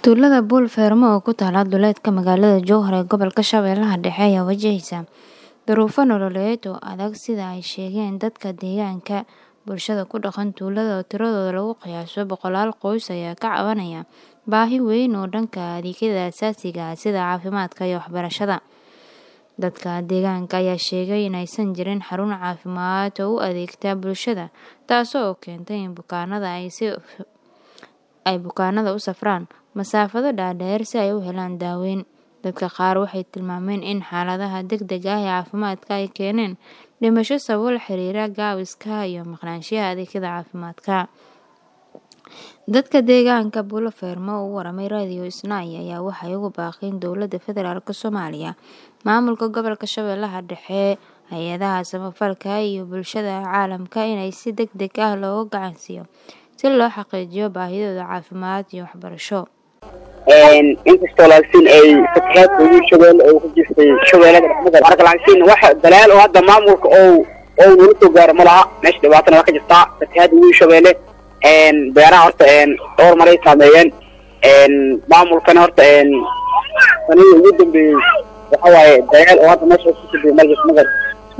Tuulada Buul Fermo oo ku taalla duleedka magaalada Jowhar ee gobolka Shabeellaha Dhexe ayaa wajaheysa duruufo nololeed oo adag sida ay sheegeen dadka deegaanka. Bulshada ku dhaqan tuulada oo tiradooda lagu qiyaaso boqolaal qoys ayaa ka cabanaya baahi weyn oo dhanka adeegyada aasaasiga ah sida caafimaadka iyo waxbarashada. Dadka deegaanka ayaa sheegay in aysan jirin xarun caafimaad oo u adeegta bulshada, taasoo keentay in bukaanada ay bukaanada u safraan masaafado dhaadheer si ay u helaan daaweyn. Dadka qaar waxay tilmaameen in xaaladaha degdegga ah ee caafimaadka ay keeneen dhimasho sababo la xiriira gaabiska iyo maqnaanshiyaha adeegyada caafimaadka. Dadka deegaanka Buul Fermo oo u waramay Radio Isnaa ayaa waxay ugu baaqeen Dowladda Federaalk Soomaaliya, Maamulka Gobolka Shabeellaha Dhexe, hay'adaha samafalka iyo bulshada caalamka in si degdeg ah looga gacan siiyo si loo xaqiijiyo baahidooda caafimaad iyo waxbarasho. inkastoo laakiin ay fatahaadka ugu shabeelle oo ku jirtay shabeellada dhexdeeda marka laakiin wax dalaal oo hadda maamulka oo oo nala soo gaaro ma laha meesha dhibaatana waa ka jirtaa fatahaadda ugu shabeelle beeraha horta dhowr maray saameeyeen maamulkana horta sanadii ugu dambeeyey waxa waaye dalaal oo hadda meesha ku soo ma jirto magar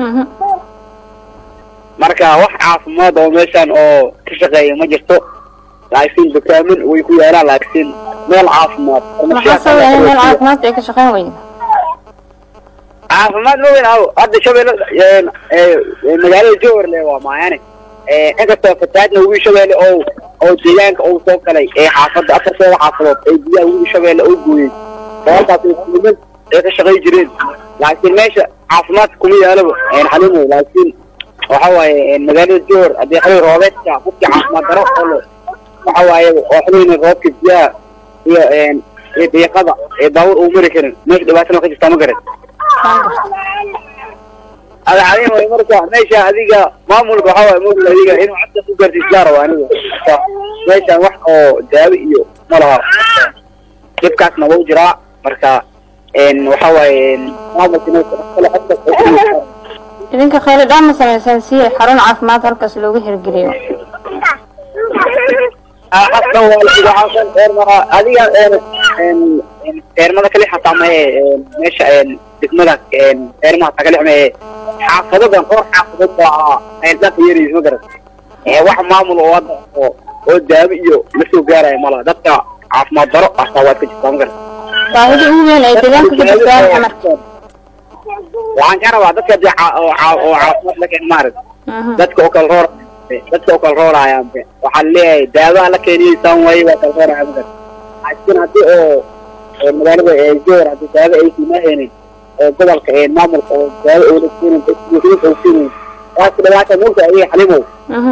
marka wax caafimaad oo meeshan oo ka shaqeeya ma jirto laakiin dukaamin way ku yaalaan laakiin meel caafimaad Maxaa sababa in meel caafimaad ay ka shaqeyn weydo? caafimaad ma weyn aho hadda shabeelle magaalada jowhar le waa maayane inkastoo fatahaadna ugu shabeelle oo oo deegaanka uu soo galay ee xaafadda afarteeda xaafadood ee biyaha ugu shabeelle oo gooyey sababtaas niman ay ka shaqay jireen laakiin meesha caafimaad kuma yaalaba xalimo laakiin waxa waaye magaalada jowhar haddii xilli roobeedka qofkii caafimaad daro oo waxa waaye oo xilliga roobka biyaha iyo iyo deeqada ee baabuur uu mari karin meesha dhibaatana ka jirtaa ma garan ada cadin way marka meesha adiga maamulka waxa waaye moogta adiga inuu cadda ku gaarsiisaa rabo aniga meeshan wax oo daawo iyo ma laha dhibkaasna wuu jiraa marka waxa waaye maamulka Idinka khayr dhaan ma sameysaan si xarun caafimaad halkaas loogu hirgeliyo? xasan waxaasan eermara adiga eermada kali xataa mahe meesha degmada eermaha taa kali mahe xaafadadan dhowr xaafadood baa dhanka yaraysa ma garan wax maamul oo hadda oo oo daawo iyo la soo gaaraya malaha dadka caafimaad daro hataa waad ka jirtaa ma garan Baahida ugu weyn ee deegaanka ka jirta waa marka. waxaan ka rabaa dadka dee oo caafimaad la keen maarag dadka oo kala roor dadka oo kala roorayaan waxaa leeyahay daawaha la keeniyeysan waaye waa kala rooraya ma garan laakiin haddii oo magaalada jowhar haddii daawo ay siimahaynin oo gobolka maamulka oo daawo oo la siinin buuxinta oo siinin waas dhibaata mulka adiga xalimow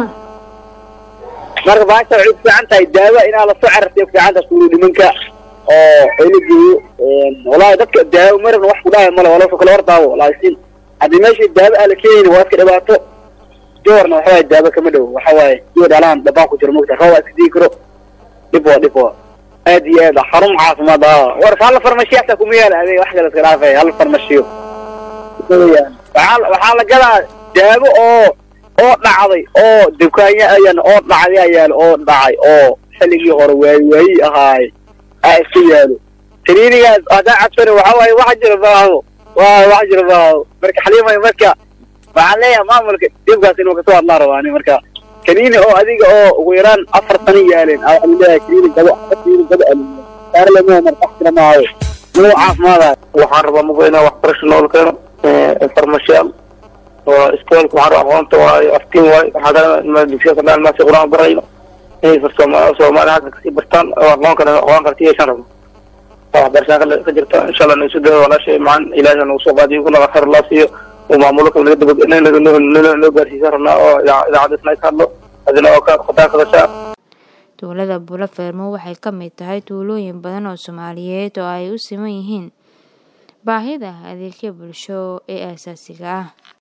marka baasha waxay ku fiican tahay daawo inaa lasoo carartay ku fiican tahay suuli nimanka oo ay la geeyo wallaahi dadka daawo marabna wax ku dhahay male waa lasoo kala hordaawo laakiin haddii meesha daawo aan la keenaynin waa iska dhibaato jowharna waxa waaye daawo kama dhow waxa waaye iyo dhalaan dhabaan ku jiro mogta roob waa iska digi karo dhib waa dhib waa aad iyo aad xarun caafimaad ah war hal farmashiyo xataa kuma yaala adeeg wax kale iska dhaafay hal farmashiyo waxaa waxaa la gadaa daawo oo oo dhacday oo dukaanya ayan oo dhacday ayaa oo dhacay oo xilligii hore waayi waayi ahaay aa iska yaalo kaniinigaas haddaa cabsana waxa waaye wax jira maaho waa wax jira maaho marka xaliimay marka waxaan leeyahay maamulka dhibkaas inuu kasoo hadlaa rabaa ani marka kaniini oo adiga oo ugu yaraan afar sano yaaleen aa waxaan leeyahay kaniini gabo kaniini gabo aliyo saar lama markaxtira maayo inuu caafimaadayo waxaan rabaa mugo inaa waxbarasho nool keeno farmashiyaal oo iskoolka waxaan rabaa aqoonta waayo aftiin waayo waxaa dugsiya kadhaan maasi qur-aan barayno inay farsooma soomaali halka kasii bartaan oo aqoon kale aqoon karti yeeshaan rabno waxbarashaan kale ka jirta insha allah naisu daya walaashay macaan ilaahay nagu soo qaadiyo kuna khayr allah siiyo uu maamulka naga daba noo gaarsiisan rabnaa oo idaacadda isna ka hadlo adina oo ka khataan kadashaa Tuulada Buul Fermo waxay ka mid tahay tuulooyin badan oo Soomaaliyeed oo ay u siman yihiin baahida adeegyo bulsho ee aasaasiga ah.